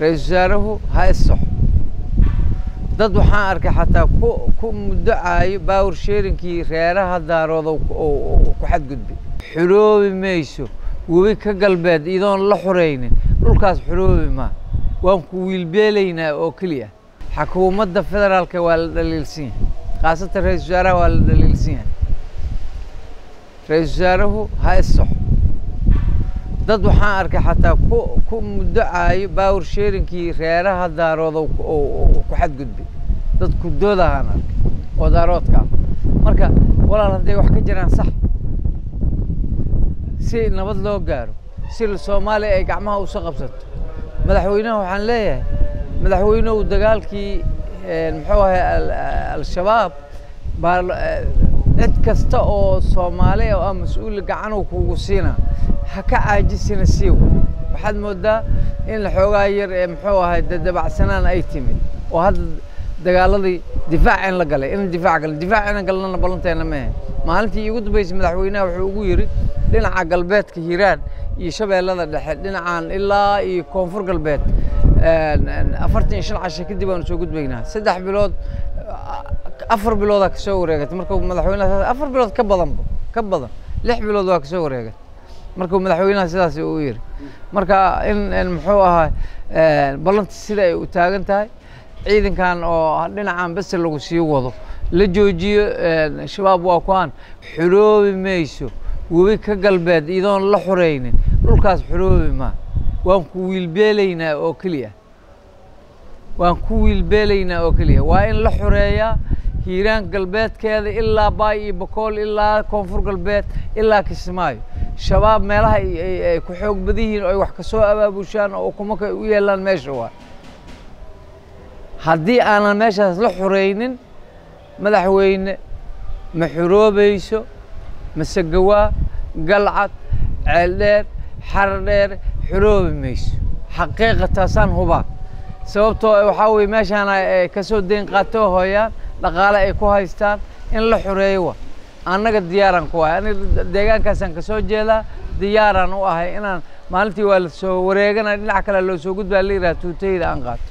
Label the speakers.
Speaker 1: ra-iisul wasaaruhu ha issaxo dad waxaan arkay xataa ku ku muddocaayo baawar sheerinkii reeraha daarooda ku xadgudbay xuroobi mayso webi ka galbeed iyadoon la xuraynin dhulkaas xuroobi maa waan ku wiilbeelaynaa oo keliya xukuumadda federaalka waa la dhaliilsan yahay khaasatan ra-isul wasaaraha waa la dhaliilsan yahay ra-iisul wasaaruhu ha issaxo dad waxaan arkay xataa ku ku muddocaayo baawar sheerinkii reeraha daarooda ku xadgudbay dad kudoodahaan arkay oo daaroodka ah marka walaal hadday wax ka jiraan sax si nabad loo gaaro si soomaaliya ay gacmaha usa qabsato madaxweynaha waxaan leeyahay madaxweynuhu dagaalkii muxuu ahay al-shabaab baa cid kasta oo soomaaliya oo ah mas-uul gacanuu kugu siinaa ha ka caajisina siiw waxaad moodaa in xoogaa yar ee muxuu ahay dadabacsanaan ay timid oo hadda dagaaladii difaac in la galay in difaac galay difaac inan galnana ballanteena ma ahayn maalintii iigu dambeysay madaxweynaha wuxuu ugu yidhi dhinaca galbeedka hiiraan iyo shabeellada dhexe dhinacaan ilaa iyo koonfur galbeed afartan iyo shan casho kadib aanu soo gudbaynaa saddex bilood afar biloodaa kasoo wareegatay markuu madaxweynaha afar bilood ka badanba ka badan lix bilood waa kasoo wareegatay markuu madaxweynaha sidaas uu yidhi marka in muxuu ahaa ballanti sida ay u taagan tahay ciidankan oo dhinacan bese lagu sii wado la joojiyo shabaab waa kuaan xuroobi mayso webi ka galbeed iyadoon la xuraynin dhulkaas xuroobi maa waan ku wiilbeelaynaa oo keliya waan ku wiilbeelaynaa oo keliya waa in la xoreeyaa hiiraan galbeedkeeda ilaa baay iyo bakool ilaa koonfur galbeed ilaa kismaayo shabaab meelaha ay ku xoog badan yihiin oo ay wax kasoo abaabushaan oo ukumaka u yeelaan meesha waa haddii aanan meeshaas la xuraynin madaxweyne ma xuroobayso masegawaa galcad ceeldheer xaradheer xuroobi mayso xaqiiqa taasaan hubaa sababtoo waxaa weye meeshaana ay kasoo deyn qaatoo hooyaan dhaqaale ay ku haystaan in la xoreeyo wa annaga diyaaraan ku ahay aniga deegaankaasaan kasoo jeedaa diyaaraan u ahay inaan maalintii waa la soo wareegana dhinac kale loo soo gudbaa la yidhaha tuutayda aan qaato